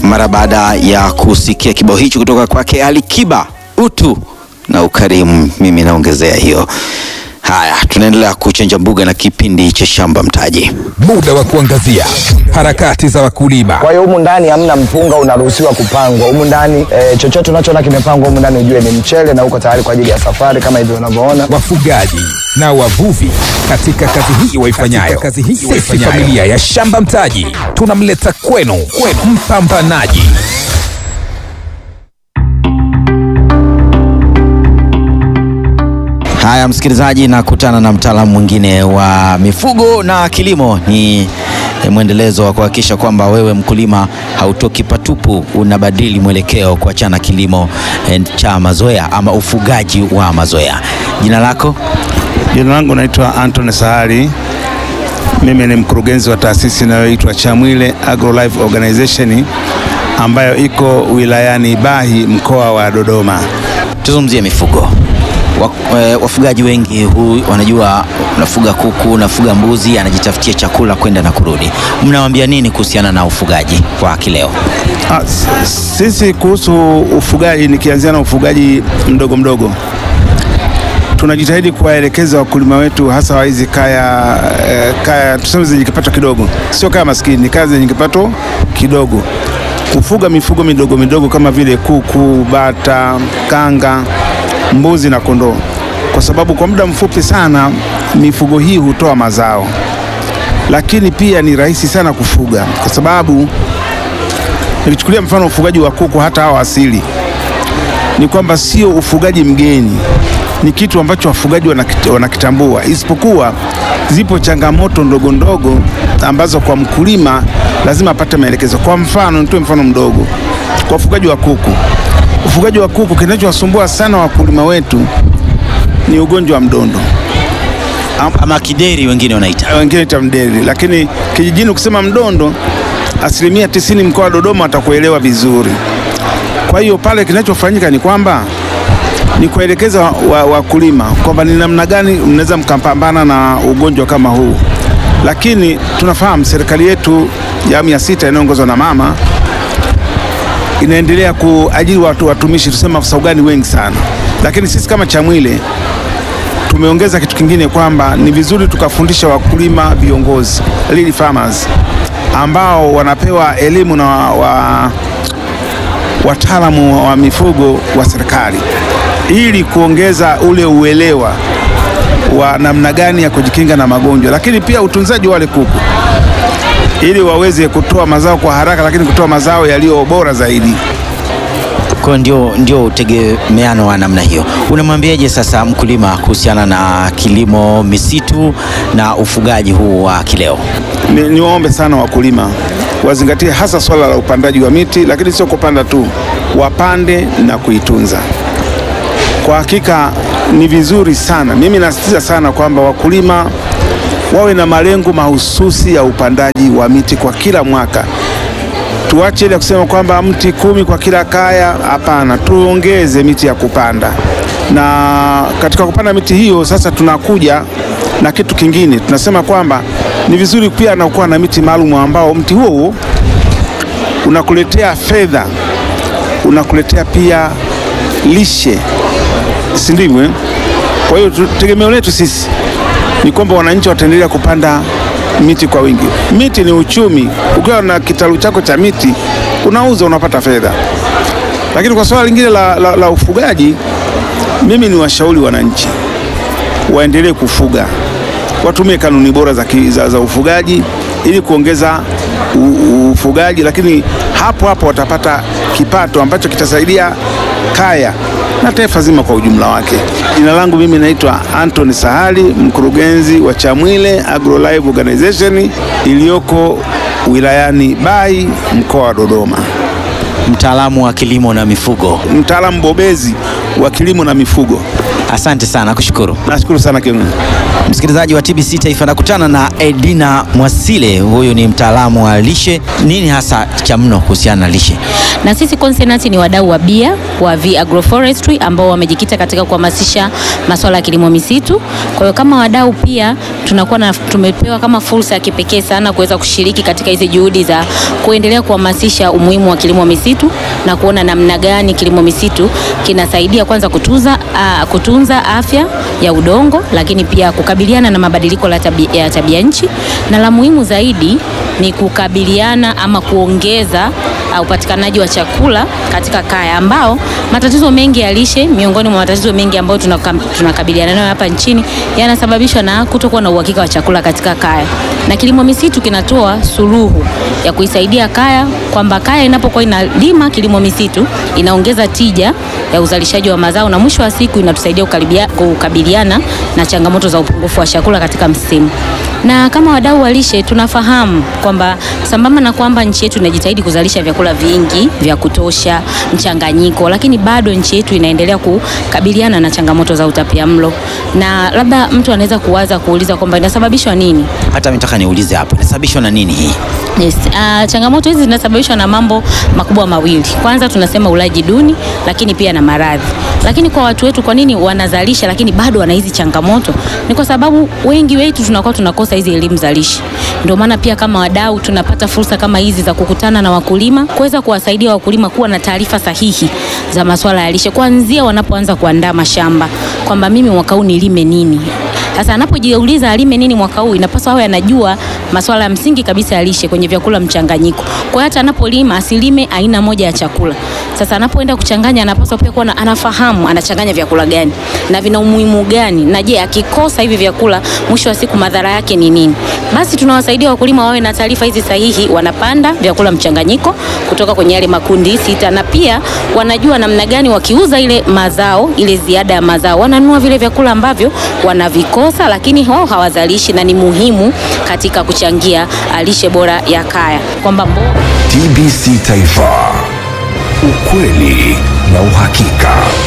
mara baada ya kusikia kibao hicho kutoka kwake Ali Kiba, utu na ukarimu. Mimi naongezea hiyo. Haya, tunaendelea kuchanja mbuga na kipindi cha shamba mtaji. Muda wa kuangazia harakati za wakulima. Kwa hiyo humu ndani hamna mpunga unaruhusiwa kupangwa humu ndani e, chochote unachoona kimepangwa humu ndani ujue ni mchele na uko tayari kwa ajili ya safari kama hivyo unavyoona. wafugaji na wavuvi katika kazi hii waifanyayo. Kazi hii Sisi familia ya Shamba Mtaji tunamleta kwenu, kwenu mpambanaji Haya, msikilizaji, nakutana na mtaalamu mwingine wa mifugo na kilimo. Ni eh, mwendelezo wa kuhakikisha kwamba wewe mkulima hautoki patupu, unabadili mwelekeo kuachana kilimo eh, cha mazoea ama ufugaji wa mazoea. Jina lako? Jina langu naitwa Anthony Sahari. Mimi ni mkurugenzi wa taasisi inayoitwa Chamwile AgroLife Organization ambayo iko wilayani Bahi mkoa wa Dodoma. Tuzungumzie mifugo. Wa- eh, Wafugaji wengi hu, wanajua unafuga kuku, unafuga mbuzi, anajitafutia chakula kwenda na kurudi. Mnawaambia nini kuhusiana na ufugaji wa kileo? Ah, s- sisi kuhusu ufugaji, nikianzia na ufugaji mdogo mdogo, tunajitahidi kuwaelekeza wakulima wetu hasa wa hizi kaya, eh, kaya tuseme zenye kipato kidogo, sio kaya maskini, ni kaya zenye kipato kidogo, kufuga mifugo midogo midogo kama vile kuku, bata, kanga, mbuzi na kondoo, kwa sababu kwa muda mfupi sana mifugo hii hutoa mazao, lakini pia ni rahisi sana kufuga kwa sababu Nikichukulia mfano ufugaji wa kuku, hata hawa asili, ni kwamba sio ufugaji mgeni, ni kitu ambacho wafugaji wanakit- wanakitambua, isipokuwa zipo changamoto ndogo ndogo ambazo kwa mkulima lazima apate maelekezo. Kwa mfano, nitoe mfano mdogo kwa ufugaji wa kuku. Ufugaji wa kuku, kinachowasumbua sana wakulima wetu ni ugonjwa wa mdondo Ama kideri wengine wanaita. wengine ita mdeli, lakini kijijini ukisema mdondo, asilimia tisini mkoa wa Dodoma watakuelewa vizuri. Kwa hiyo pale kinachofanyika ni kwamba ni kuelekeza wakulima wa wakulima kwamba ni namna gani mnaweza mkapambana na ugonjwa kama huu, lakini tunafahamu serikali yetu ya awamu ya sita inayoongozwa na mama inaendelea kuajiri watu watumishi, tuseme afisa ugani wengi sana, lakini sisi kama Chamwile tumeongeza kitu kingine kwamba ni vizuri tukafundisha wakulima viongozi lead farmers ambao wanapewa elimu na wa, wa, wataalamu wa mifugo wa serikali ili kuongeza ule uelewa wa namna gani ya kujikinga na magonjwa, lakini pia utunzaji wa wale kuku ili waweze kutoa mazao kwa haraka, lakini kutoa mazao yaliyo bora zaidi. Kwa ndio, ndio utegemeano wa namna hiyo. Unamwambiaje sasa mkulima kuhusiana na kilimo misitu na ufugaji huu wa kileo? Ni, niwaombe sana wakulima wazingatie hasa swala la upandaji wa miti, lakini sio kupanda tu, wapande na kuitunza. Kwa hakika ni vizuri sana, mimi nasisitiza sana kwamba wakulima wawe na malengo mahususi ya upandaji wa miti kwa kila mwaka. Tuache ile kusema kwamba mti kumi kwa kila kaya. Hapana, tuongeze miti ya kupanda, na katika kupanda miti hiyo sasa tunakuja na kitu kingine, tunasema kwamba ni vizuri pia na kuwa na miti maalum ambao mti huo huo unakuletea fedha, unakuletea pia lishe, si ndivyo? eh? Kwa hiyo tu- tegemeo letu sisi ni kwamba wananchi wataendelea kupanda miti kwa wingi. Miti ni uchumi. Ukiwa na kitalu chako cha miti unauza, unapata fedha. Lakini kwa swala lingine la, la, la ufugaji, mimi ni washauri wananchi waendelee kufuga, watumie kanuni bora za, ki- za, za ufugaji ili kuongeza u, u, ufugaji, lakini hapo hapo watapata kipato ambacho kitasaidia kaya na taifa zima kwa ujumla wake. Jina langu mimi naitwa Anthony Sahali, mkurugenzi wa Chamwile AgroLife Organization iliyoko wilayani Bahi mkoa wa Dodoma, Mtaalamu wa kilimo na mifugo. mtaalamu bobezi wa kilimo na mifugo. Asante sana, kushukuru. Nashukuru sana kiongozi. Msikilizaji wa TBC Taifa, nakutana na Edina Mwasile. Huyu ni mtaalamu wa lishe. Nini hasa cha mno kuhusiana na lishe? na sisi Consonant ni wadau wa bia wa V Agroforestry ambao wamejikita katika kuhamasisha masuala ya kilimo misitu. Kwa hiyo kama wadau pia tunakuwa na tumepewa kama fursa ya kipekee sana kuweza kushiriki katika hizi juhudi za kuendelea kuhamasisha umuhimu wa kilimo misitu na kuona namna gani kilimo misitu kinasaidia kwanza kutunza, uh, kutunza afya ya udongo, lakini pia kukabiliana na mabadiliko la tabi, ya tabia nchi na la muhimu zaidi ni kukabiliana ama kuongeza uh, upatikanaji wa chakula katika kaya ambao matatizo mengi ya lishe miongoni mwa matatizo mengi ambayo tunaka- tunakabiliana nayo hapa nchini yanasababishwa na kutokuwa na uhakika wa chakula katika kaya, na kilimo misitu kinatoa suluhu ya kuisaidia kaya, kwamba kaya inapokuwa inalima kilimo misitu inaongeza tija ya uzalishaji wa mazao na mwisho wa siku inatusaidia kukaribia- kukabiliana na changamoto za upungufu wa chakula katika msimu. Na kama wadau wa lishe tunafahamu kwamba sambamba na kwamba nchi yetu inajitahidi kuzalisha vyakula vingi vya kutosha, mchanganyiko, lakini bado nchi yetu inaendelea kukabiliana na changamoto za utapiamlo, na labda mtu anaweza kuwaza kuuliza kwamba inasababishwa nini? Hata mitaka niulize hapo, inasababishwa na nini hii? Yes. Uh, changamoto hizi zinasababishwa na mambo makubwa mawili. Kwanza tunasema ulaji duni, lakini pia na maradhi. Lakini kwa watu wetu, kwa nini wanazalisha lakini bado wana hizi changamoto? Ni kwa sababu wengi wetu tunakuwa tunakosa hizi elimu za lishe. Ndio maana pia kama wadau tunapata fursa kama hizi za kukutana na wakulima, kuweza kuwasaidia wakulima kuwa na taarifa sahihi za masuala ya lishe kuanzia wanapoanza kuandaa mashamba, kwamba mimi mwaka huu nilime nini. Sasa anapojiuliza alime nini mwaka huu, inapaswa awe anajua masuala ya msingi kabisa ya lishe kwenye vyakula mchanganyiko. Kwa hiyo hata anapolima asilime aina moja ya chakula. Sasa anapoenda kuchanganya, anapaswa pia kuwa na- anafahamu anachanganya vyakula gani na vina umuhimu gani, na je, akikosa hivi vyakula, mwisho wa siku madhara yake ni nini? Basi tunawasaidia wakulima wawe na taarifa hizi sahihi, wanapanda vyakula mchanganyiko kutoka kwenye yale makundi sita, na pia wanajua namna gani wakiuza ile mazao, ile ziada ya mazao, wananunua vile vyakula ambavyo wanavikosa, lakini wao hawazalishi, na ni muhimu katika kuchangia ah, lishe bora ya kaya, kwamba mboga TBC Taifa, ukweli na uhakika.